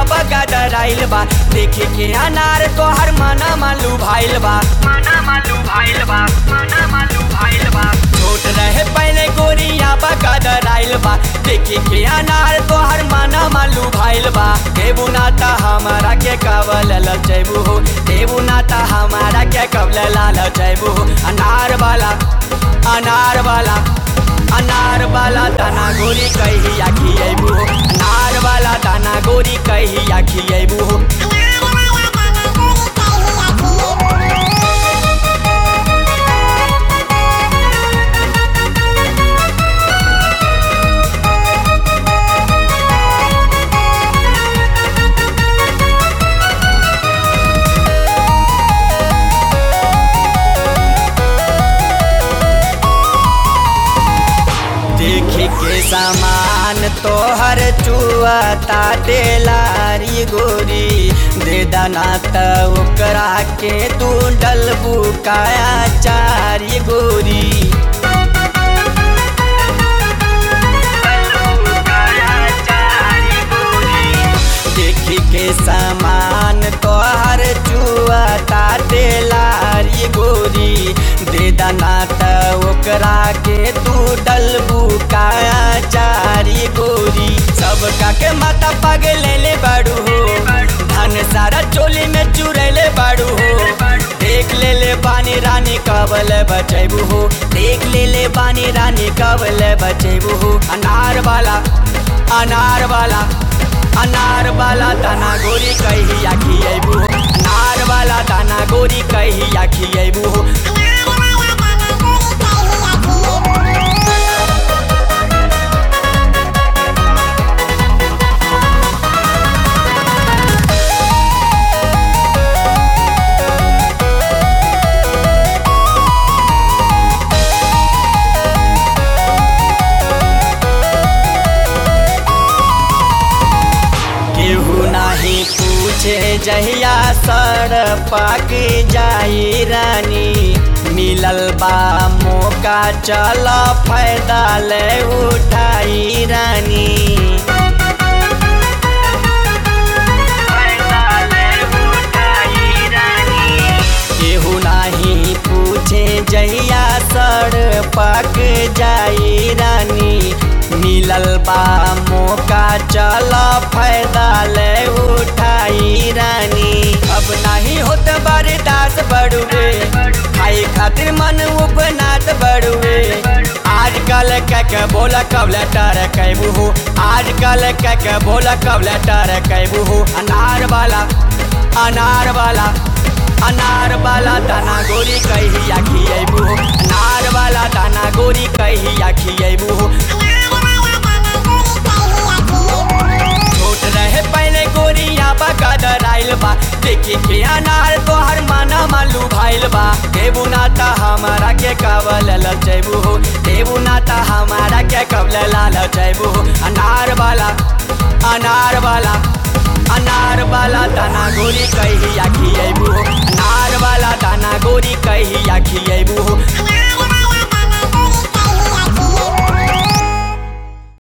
बगा डराइल बा देखे के अनार तोहर मना मालू भाइल बा मना मालू भाइल बा मना मालू भाइल बा छोट रहे पहले गोरिया बगा डराइल बा देखे के अनार तोहर मना मालू भाइल बा देबू नाता हमारा के कवल लचैबू हो देबू नाता हमारा के कवल लाल चैबू हो अनार वाला अनार वाला अनार वाला दाना गोरी कहिया खियबू हो अनार वाला दाना गोरी कहिया खियबू हो देखी के सामान तोहर चुआता टेलारी गोरी दे दाना त ओकरा के तू डलबू काया चारी गोरी देखी के सामान तोहर चुआता टेलारी गोरी दे दाना त ओकरा के तू डलबू काया चारी गोरी सबका के माता पग ले ले बाड़ू हो धन सारा चोली में चुरैले बाड़ू हो देख ले ले बानी रानी कबल बचैबू हो देख ले ले बानी रानी कबल बचैबू हो अनार वाला अनार वाला अनार वाला दाना गोरी कहिया खियबू हो अनार वाला दाना गोरी कहिया खियबू हो केहू नाही पूछे जहिया सर पाक जाई रानी मिलल बा मौका चल फायदा ले उठाई रानी केहू नाही पूछे जहिया सर पाक जाई रानी मिलल बा मौका चल फायदा ले उठाई रानी अब नहीं होत बर्दाश्त बड़ुए खाई खातिर मन उपनात बड़ुए आजकल कक बोला कब लेटर कैबू हो आजकल कक बोला कब लेटर कैबू हो अनार वाला अनार वाला अनार वाला दाना गोरी कहिया खियबू हो अनार वाला दाना गोरी कहिया खियबू हो छोट रहे पहले गोरिया बगा डराइल बा देखे के अनार तोहर माना मालू भाइल बा देबू नाता हमारा के कवल लचैबू हो देबू नाता हमारा के कवल लाल चैबू हो अनार वाला अनार वाला अनार वाला दाना गोरी कहिया खियबू हो अनार वाला दाना गोरी कहिया खियबू हो